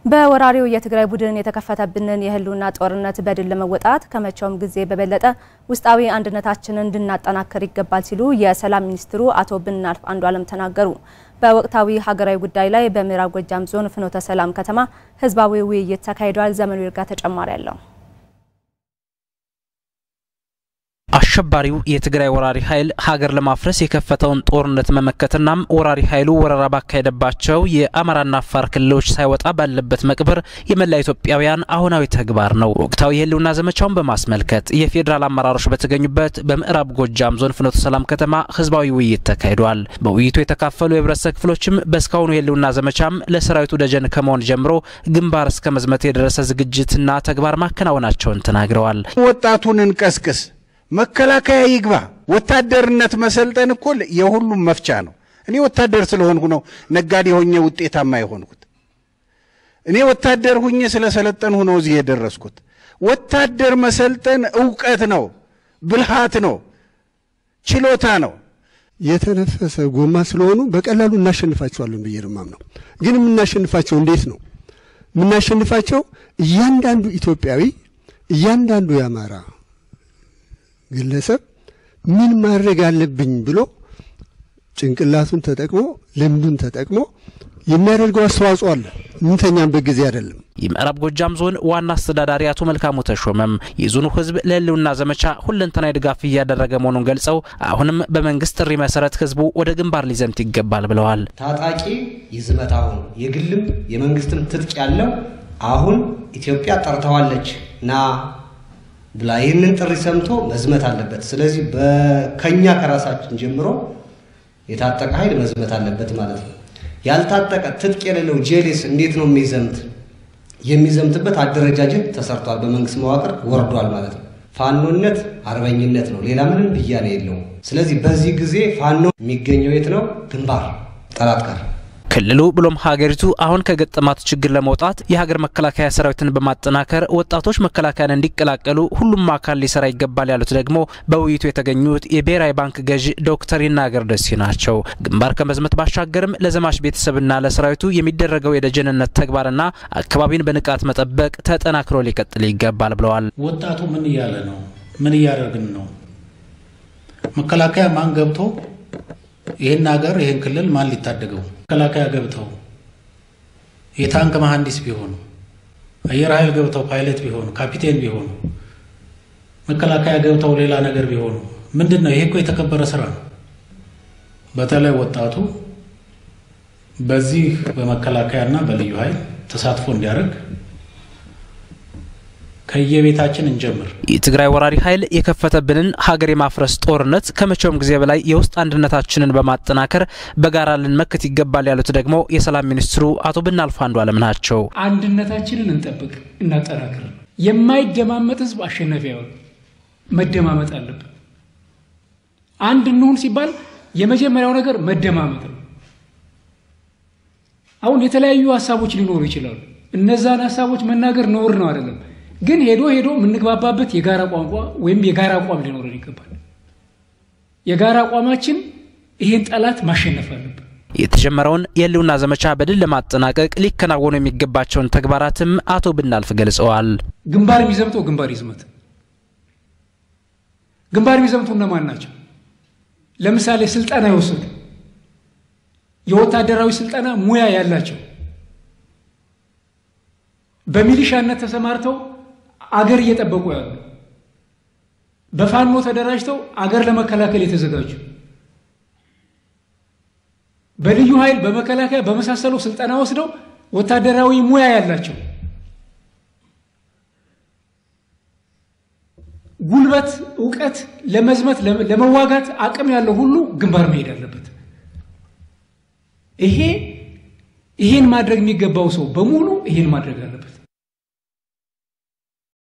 በወራሪው የትግራይ ቡድን የተከፈተብንን የህልውና ጦርነት በድል ለመወጣት ከመቼውም ጊዜ በበለጠ ውስጣዊ አንድነታችንን እንድናጠናክር ይገባል ሲሉ የሰላም ሚኒስትሩ አቶ ብናልፍ አንዱዓለም ተናገሩ። በወቅታዊ ሀገራዊ ጉዳይ ላይ በምዕራብ ጎጃም ዞን ፍኖተ ሰላም ከተማ ህዝባዊ ውይይት ተካሂዷል። ዘመኑ ይርጋ ተጨማሪ አለው። አሸባሪው የትግራይ ወራሪ ኃይል ሀገር ለማፍረስ የከፈተውን ጦርነት መመከትናም ወራሪ ኃይሉ ወረራ ባካሄደባቸው የአማራና አፋር ክልሎች ሳይወጣ ባለበት መቅበር የመላ ኢትዮጵያውያን አሁናዊ ተግባር ነው። ወቅታዊ የህልውና ዘመቻውን በማስመልከት የፌዴራል አመራሮች በተገኙበት በምዕራብ ጎጃም ዞን ፍኖተ ሰላም ከተማ ህዝባዊ ውይይት ተካሂዷል። በውይይቱ የተካፈሉ የህብረተሰብ ክፍሎችም በእስካሁኑ የህልውና ዘመቻም ለሰራዊቱ ደጀን ከመሆን ጀምሮ ግንባር እስከ መዝመት የደረሰ ዝግጅትና ተግባር ማከናወናቸውን ተናግረዋል። ወጣቱን እንቀስቅስ መከላከያ ይግባ። ወታደርነት መሰልጠን እኮ የሁሉም መፍቻ ነው። እኔ ወታደር ስለሆንኩ ነው ነጋዴ ሆኜ ውጤታማ የሆንኩት። እኔ ወታደር ሁኜ ስለሰለጠንሁ ነው እዚህ የደረስኩት። ወታደር መሰልጠን እውቀት ነው፣ ብልሃት ነው፣ ችሎታ ነው። የተነፈሰ ጎማ ስለሆኑ በቀላሉ እናሸንፋቸዋለን ብዬ ነው የማምነው። ግን የምናሸንፋቸው እንዴት ነው የምናሸንፋቸው? እያንዳንዱ ኢትዮጵያዊ እያንዳንዱ የአማራ ግለሰብ ምን ማድረግ አለብኝ ብሎ ጭንቅላቱን ተጠቅሞ ልምዱን ተጠቅሞ የሚያደርገው አስተዋጽኦ አለ። የምንተኛበት ጊዜ አይደለም። የምዕራብ ጎጃም ዞን ዋና አስተዳዳሪ አቶ መልካሙ ተሾመም የዞኑ ሕዝብ ለህልውና ዘመቻ ሁለንተናዊ ድጋፍ እያደረገ መሆኑን ገልጸው አሁንም በመንግስት ጥሪ መሰረት ህዝቡ ወደ ግንባር ሊዘምት ይገባል ብለዋል። ታጣቂ ይዝመት። አሁን የግልም የመንግስትም ትጥቅ ያለው አሁን ኢትዮጵያ ጠርተዋለች ና ብላ ይህንን ጥሪ ሰምቶ መዝመት አለበት። ስለዚህ ከኛ ከራሳችን ጀምሮ የታጠቀ ኃይል መዝመት አለበት ማለት ነው። ያልታጠቀ ትጥቅ የሌለው ጄሌስ እንዴት ነው የሚዘምት? የሚዘምትበት አደረጃጀት ተሰርቷል፣ በመንግስት መዋቅር ወርዷል ማለት ነው። ፋኖነት አርበኝነት ነው፣ ሌላ ምንም ብያኔ የለውም። ስለዚህ በዚህ ጊዜ ፋኖ የሚገኘው የት ነው? ግንባር ጠላት ጋር ክልሉ ብሎም ሀገሪቱ አሁን ከገጠማት ችግር ለመውጣት የሀገር መከላከያ ሰራዊትን በማጠናከር ወጣቶች መከላከያን እንዲቀላቀሉ ሁሉም አካል ሊሰራ ይገባል ያሉት ደግሞ በውይይቱ የተገኙት የብሔራዊ ባንክ ገዢ ዶክተር ይናገር ደሴ ናቸው። ግንባር ከመዝመት ባሻገርም ለዘማች ቤተሰብና ለሰራዊቱ የሚደረገው የደጀንነት ተግባርና አካባቢን በንቃት መጠበቅ ተጠናክሮ ሊቀጥል ይገባል ብለዋል። ወጣቱ ምን እያለ ነው? ምን እያደረግን ነው? መከላከያ ማን ገብቶ ይህን ሀገር ይህን ክልል ማን ሊታደገው? መከላከያ ገብተው የታንክ መሐንዲስ ቢሆኑ፣ አየር ኃይል ገብተው ፓይለት ቢሆኑ፣ ካፒቴን ቢሆኑ፣ መከላከያ ገብተው ሌላ ነገር ቢሆኑ ምንድን ነው? ይሄ እኮ የተከበረ ስራ ነው። በተለይ ወጣቱ በዚህ በመከላከያና በልዩ ኃይል ተሳትፎ እንዲያደርግ ከየቤታችን እንጀምር። የትግራይ ወራሪ ኃይል የከፈተብንን ሀገር የማፍረስ ጦርነት ከመቼውም ጊዜ በላይ የውስጥ አንድነታችንን በማጠናከር በጋራ ልንመክት ይገባል ያሉት ደግሞ የሰላም ሚኒስትሩ አቶ ብናልፍ አንዱዓለም ናቸው። አንድነታችንን እንጠብቅ፣ እናጠናክር። የማይደማመጥ ህዝብ አሸናፊ አይሆን። መደማመጥ አለብን። አንድ እንሁን ሲባል የመጀመሪያው ነገር መደማመጥ ነው። አሁን የተለያዩ ሀሳቦች ሊኖሩ ይችላሉ። እነዛን ሀሳቦች መናገር ነውር ነው አይደለም ግን ሄዶ ሄዶ የምንግባባበት የጋራ ቋንቋ ወይም የጋራ አቋም ሊኖረን ይገባል። የጋራ አቋማችን ይህን ጠላት ማሸነፍ አለብን። የተጀመረውን የህልውና ዘመቻ በድል ለማጠናቀቅ ሊከናወኑ የሚገባቸውን ተግባራትም አቶ ብናልፍ ገልጸዋል። ግንባር የሚዘምተው ግንባር ይዝመት። ግንባር የሚዘምቱ እነማን ናቸው? ለምሳሌ ስልጠና የወሰዱ የወታደራዊ ስልጠና ሙያ ያላቸው በሚሊሻነት ተሰማርተው አገር እየጠበቁ ያሉ በፋኖ ተደራጅተው አገር ለመከላከል የተዘጋጁ በልዩ ኃይል በመከላከያ በመሳሰሉ ስልጠና ወስደው ወታደራዊ ሙያ ያላቸው ጉልበት፣ እውቀት ለመዝመት ለመዋጋት አቅም ያለው ሁሉ ግንባር መሄድ አለበት። ይሄ ይሄን ማድረግ የሚገባው ሰው በሙሉ ይሄን ማድረግ አለበት።